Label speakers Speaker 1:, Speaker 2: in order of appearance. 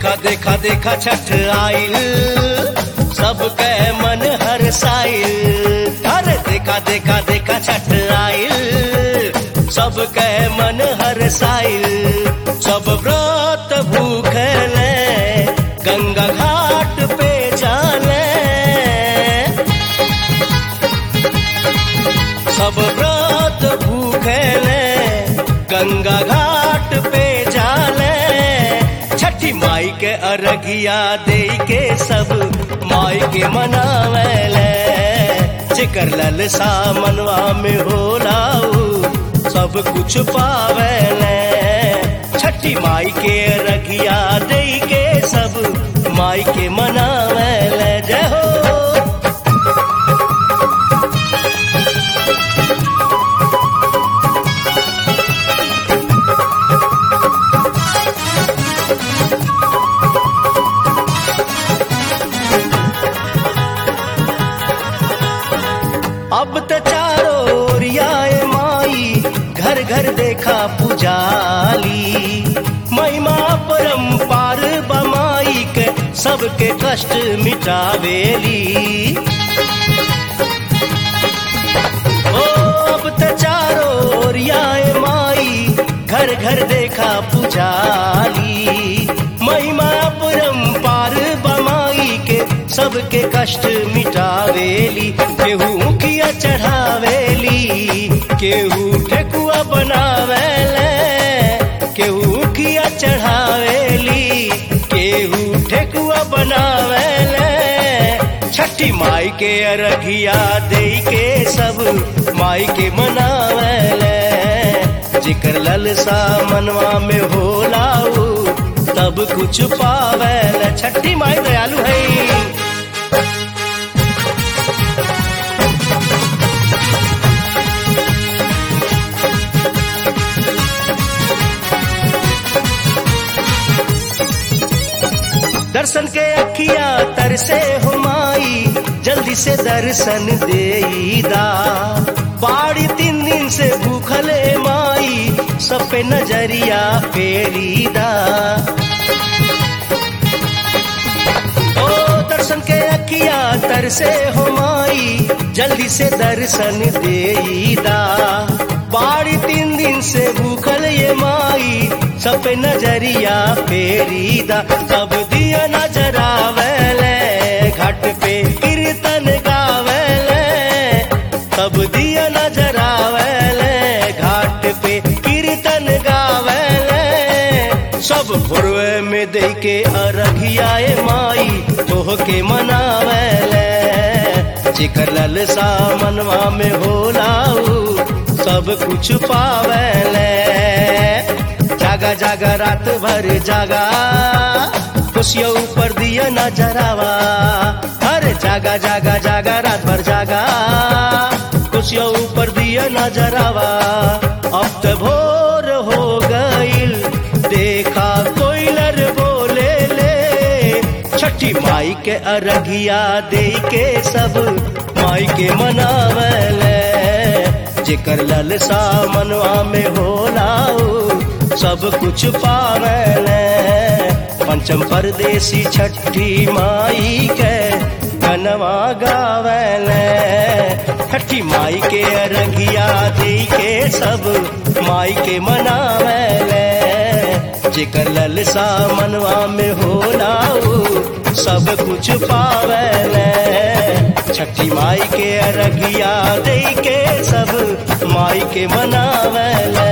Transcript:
Speaker 1: देखा देखा देखा छठ आइल सबके मन हर साइल अरे देखा देखा देखा छठ आइल सबके मन हर साइल सब व्रत भूखले गंगा घाट पे जाले सब व्रत भूखले गंगा घाट पे जाले छठी माई के अरगिया दे के सब माई के मनावेले जिकर ललसा मनवा में होलाऊ सब कुछ पावेले छठी माई के रगिया दे के सब माई के मनावेले जय हो अब त चारो ओरियाए माई घर घर देखा पुजाली महिमा परम्पार बमाई के सबके कष्ट मिटावेली ओ अब त चारो ओरियाए माई घर घर देखा पुजाली महिमा परम्पार बमाई के सबके कष्ट मिटावेली केहू मुखिया चढ़ावेली केहू ठेकुआ बनावेले केहू मुखिया चढ़ावेली केहू ठेकुआ बनावेले छठी माई के अरघिया दे के सब माई के मनावेले जिकर ललसा मनवा में होलाऊ तब कुछ पावेले छठी माई दयालु है दर्शन के अखिया तरसे हो माई जल्दी से दर्शन देईदा बाड़ी तीन दिन से भूखले माई सब पे नजरिया फेरीदा ओ दर्शन के अखिया तरसे हो माई जल्दी से दर्शन देईदा बाड़ी तीन दिन से भूखल ये माई सब पे नजरिया फेरीदा सब दिया नजरावेले घाट पे कीर्तन गावेले सब दिया नजरावेले घाट पे कीर्तन गावेले सब भोरवे में दे के अरघियाए माई तोह के मनावेले जिकर ललसा मनवा में होलाऊ सब कुछ पावेले जागा जागा रात भर जागा खुशियों ऊपर दिया नजरावा अरे जागा जागा जागा रात भर जागा खुशियों ऊपर दिया नजरावा अब तो भोर हो गईल देखा कोयलर बोले ले छठी माई के अरघिया दे के सब माई के मनावले जेकर ललसा मनवा में होलाऊ सब कुछ पावले पंचम परदेसी छठी माई के गनवा गावले छठी माई के अरगिया दी के सब माई के मनावले जेकर ललसा मनवा में होलाऊ सब कुछ पावले छठी माई के अरगिया दे के सब माई के मनावले